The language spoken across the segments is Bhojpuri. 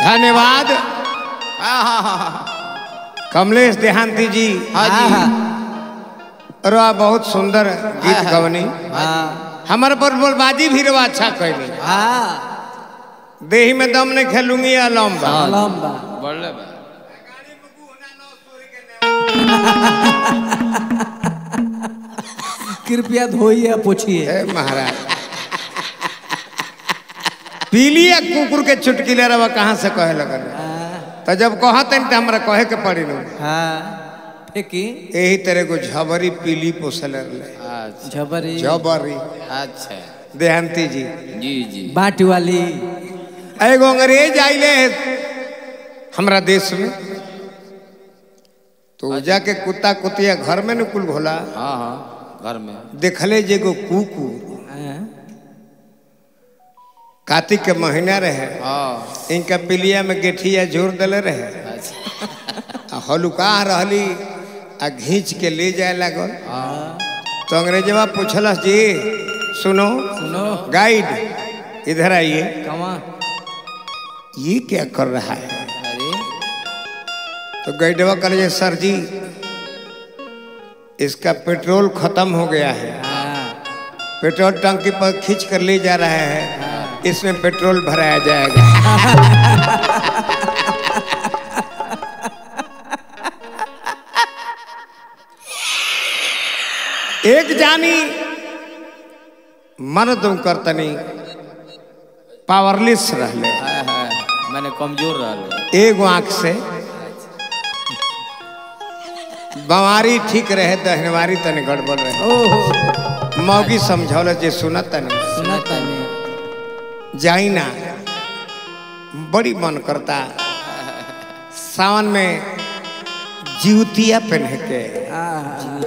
धन्यवाद हाँ हाँ हाँ हाँ कमलेश देहांती जी हाँ जी रवा बहुत सुंदर गीत हाँ। गवनी हाँ हमारे पर बोलबाजी भी रवा अच्छा कैली हाँ देही में दम नहीं खेलूंगी या लंबा लंबा बढ़ले बा कृपया धोइए पोछिए हे महाराज पीली या कुकुर के चुटकिले रवा कहाँ से कहे लगल तो जब कहते तो हमरा कहे के पड़ी नु हाँ फेंकी यही तरह को झबरी पीली पोसल रहे अच्छा झबरी झबरी अच्छा देहांती जी जी जी बाट वाली एगो अंग्रेज आइले हमरा देश में तो जाके कुत्ता कुतिया घर में न कुल घोला हाँ हाँ घर में देखले जे एगो कुकुर हाँ, कार्तिक के महीना रहे हाँ इनका पिलिया में गेठिया जोर दिले रहे अच्छा आ हलुका रहली आ घींच के ले जाए लागल हाँ तो अंग्रेजवा पूछलस जी सुनो सुनो गाइड इधर आइए कमा ये क्या कर रहा है अरे तो गाइडवा कहे सर जी इसका पेट्रोल खत्म हो गया है हाँ, पेट्रोल टंकी पर खींच कर ले जा रहा है इसमें पेट्रोल भराया जाएगा एक जानी मन तुम करतनी पावरलेस रहले हाँ हाँ मैंने कमजोर रहा एगो आंख से बवारी ठीक रहे दहनवारी तने गड़बड़ रहे ओहो मौगी समझौल जे सुनत तने सुना तने जाई ना बड़ी मन करता सावन में जीवतिया पहन के हाँ,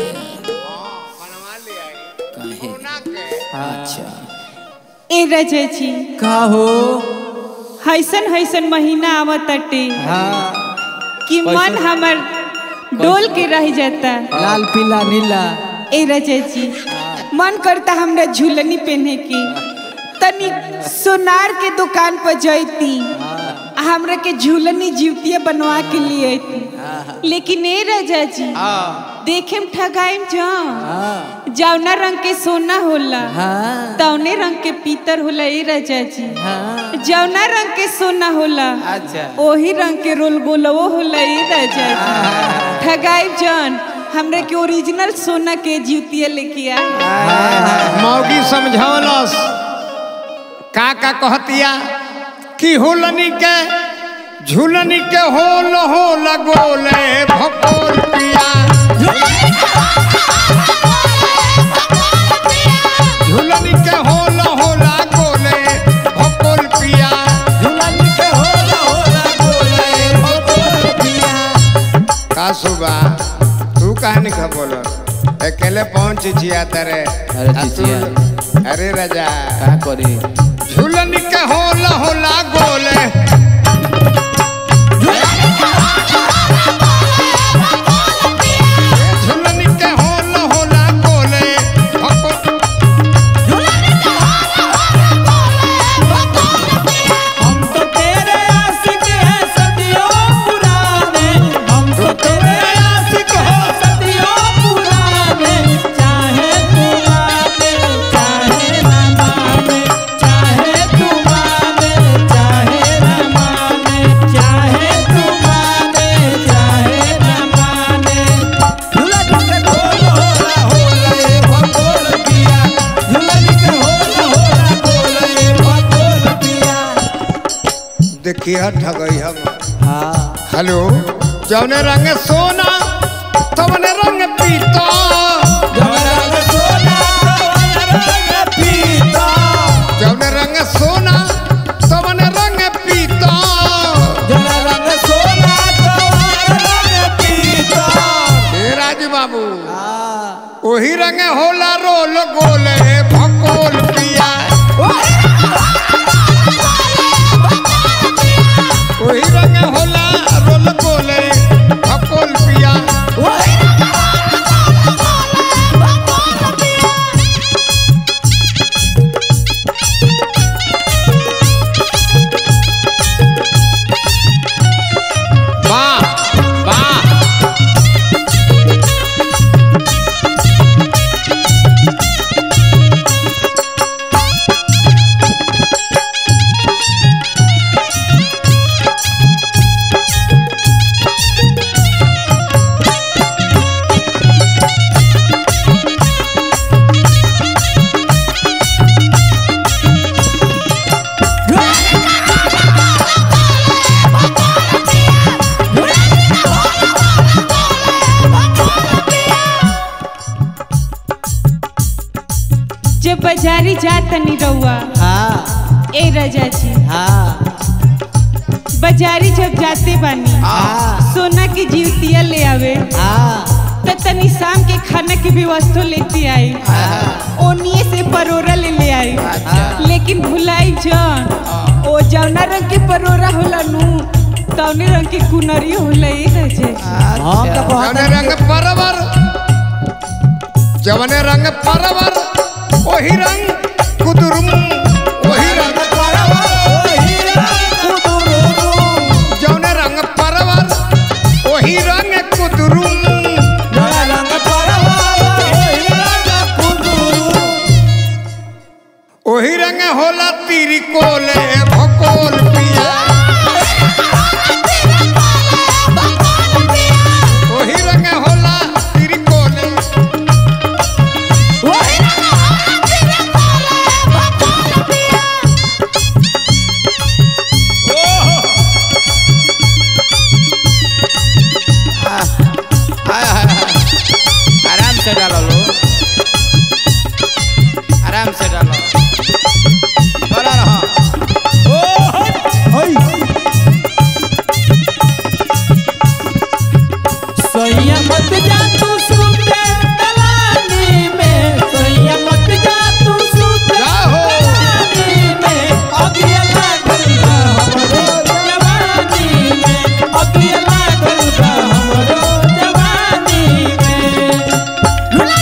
अच्छा ए रजची का हो हैसन हैसन महीना आवत तटे हाँ कि मन हमर डोल के रह जाता लाल पीला नीला ए रजची मन करता हमरा झूलनी पहने की तनी सोनार के दुकान पर जैती आ हमरा के झूलनी जीवतिया बनवा के लिए अइती लेकिन ए रजा जी हाँ देखे में ठगाइम जा हाँ जौना रंग के सोना होला हाँ तौने रंग के पीतर होला ए रजा जी हाँ जौना रंग के सोना होला अच्छा ओही रंग के रोल गोलवो होला ए राजा जी ठगाई जान हमरा के ओरिजिनल सोना के जूतिया लेके आए मौगी समझौलस का का कहतिया कि होलनी के झूलनी के होल होल गोले भकोल पिया झूलनी के होल होला गोले भकोल पिया झूलन के होला होला बोले भगोल पिया का सुबा तू कहानी का बोल अकेले पहुंच जिया तरे अरे आ तू- चिचिया। अरे राजा क्या करी झूलनी के होला होला गोले झूलनी के होला होला गोले भको- हम तो तेरे आशिक हैं सदियों पुराने हम तो तेरे आशिक हो सदियों पुराने चाहे तू माने चाहे ना माने चाहे तू माने चाहे ना माने चाहे तू माने चाहे ना माने झूलन के ढोल होला होला ए भगोल पिया झूलन के होला होला होला ए भगोल पिया देखिए ठगई हम हाँ हेलो जौने रंग सोना तवने रंग पीता रंग सोना रंग पीता जौने रंग सोना तवने रंग पीता जरा रंग सोना रंग पीता हे राज बाबू वही रंग होला रोल गोले भकोल पिया वही रंग होला रोल गोले भकोल पिया बाजारी जा तनी रउआ हाँ ए रजा जी हाँ बाजारी जब जाते बानी हाँ सोना की जीवतिया ले आवे हाँ त तनी शाम के खाना के व्यवस्था लेते आई ओनिए से परोरा ले ले आई लेकिन भुलाई जान ओ जौना रंग के परोरा होला नु तौने रंग के कुनरी होला ए रजे हम तो बहुत जवने रंग परवर जवने रंग परवर वही रंग कुदुरुम वही रंग जवने रंग परवर वही रंग कुदुरुम वही रंग होला तीरी कोले भकोल पिया वही रंग होला तीरी कोले आराम से डालो लो आराम से डालो बोला रहो सोया मत जा तू सुते दलानी में सोया मत जा तू सुते जाहो। दलानी में अगिया लागल बा हमरो जवानी में अगिया लागल बा हमरो जवानी में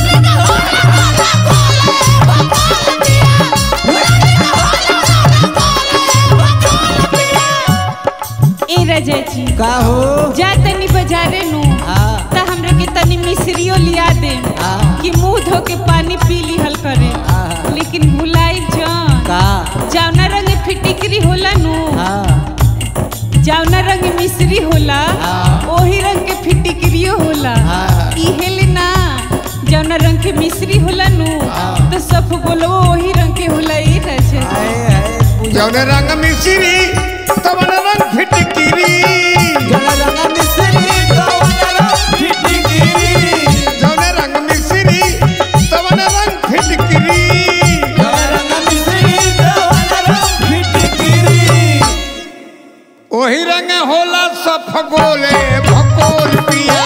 ए रजे जी का हो जा तनी बाजारे नु हाँ त हमरा के तनी मिश्रियो लिया दे हाँ। कि मुंह धो के पानी पी लिहल करे हाँ। लेकिन भुलाई जान का जौना रंग फिटिकरी होला नु हाँ जौना रंग मिश्री होला हाँ। ओही रंग के फिटिकरियो होला हाँ। इहे ले ना जौना रंग के मिश्री होला नु तो सब बोलो ओही रंग के होला ए रजे हाय हाय पूजा जवने रंग मिश्री तवन रंग फिटकिरी जला रंगा मिस्री कवना फिटिगिरी जवने रंग मिश्री तवन रंग फिटकिरी जला रंगा मिस्री कवना फिटिगिरी वही रंग होला सफगोले भकोल पिया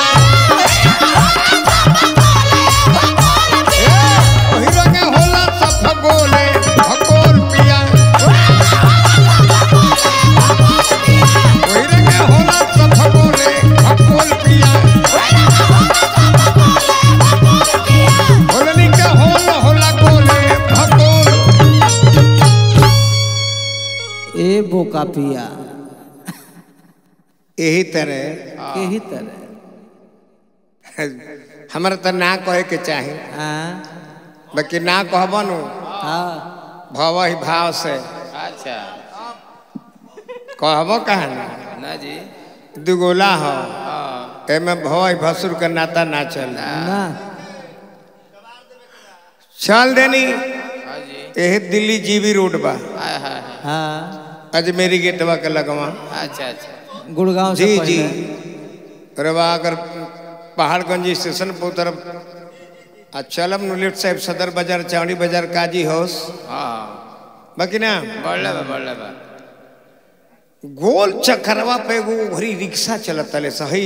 ए, वही रंग होला सफगोले भकोल पिया वही रंग होला सफगोले भकोल पिया होलनी का होल होला गोले भकोल ए बोका पिया यही तरह केही तरह हमरा तो ना कहे के चाही हाँ बाकी ना कहबनु हाँ भव ही भाव से अच्छा कहबो कहानी ना जी दुगोला हो हाँ एमे भव ही भसुर के नाता ना चल ना चल देनी हाँ जी यही दिल्ली जीबी रोड बा हाय हाय हाय हाँ अजमेरी गेटवा के लगवा अच्छा अच्छा गुड़गांव से जी पहले जी रवा अगर पहाड़गंज स्टेशन पर उतरब आ चलब नु लेफ्ट साइड सदर बाजार चावड़ी बाजार काजी हाउस हाँ बाकी ना बढ़ले बा बढ़ले बा गोल चक्करवा पे एगो घरी रिक्शा चलत तले सही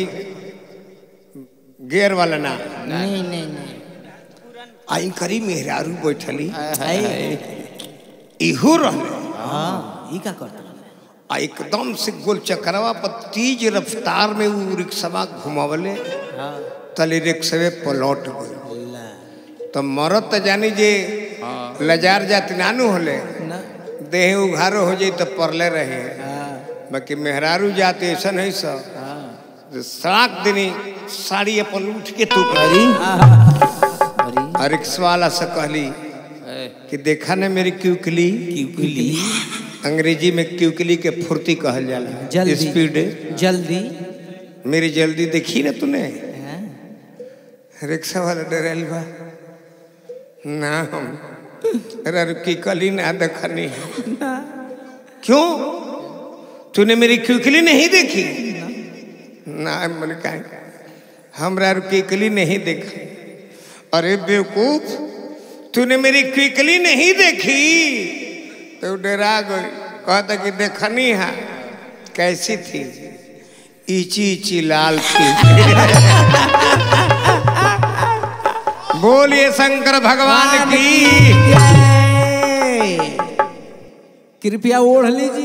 गेयर वाला ना नहीं नहीं नहीं आई करी मेहरारू बैठली हाय हाय हाय इहो रहले हाँ ई का करता आ एकदम से गोल चक्करवा पर तेज रफ्तार में वो रिक्शा घुमावले हाँ तले रिक्शवे पलट गई ला तो मरत तो जानी जे लजार जाति नानू होले ना देह उघारो हो जाई तो परले रहे हाँ बाकी मेहरारू जाति ऐसा नहीं सब हाँ जे सड़क दिनी साड़ी अपन उठ के तू अरे और रिक्शा वाला से कहली ए, कि देखा ना मेरी क्यूकली क्यूकली अंग्रेजी में क्यूकली के फुर्ती कहल जाला जल्दी स्पीड जल्दी मेरी जल्दी देखी ना तूने हाँ? रिक्शा वाला डरल बा ना हम रुकी कली ना देखनी क्यों तूने मेरी क्यूकली नहीं देखी ना मैंने कहा हमरा रुकी कली नहीं देखा अरे बेवकूफ तूने मेरी क्विकली नहीं देखी तो डरा गई कहता कि देखनी है कैसी थी इची इची लाल थी बोलिए शंकर भगवान की कृपया ओढ़ लीजिए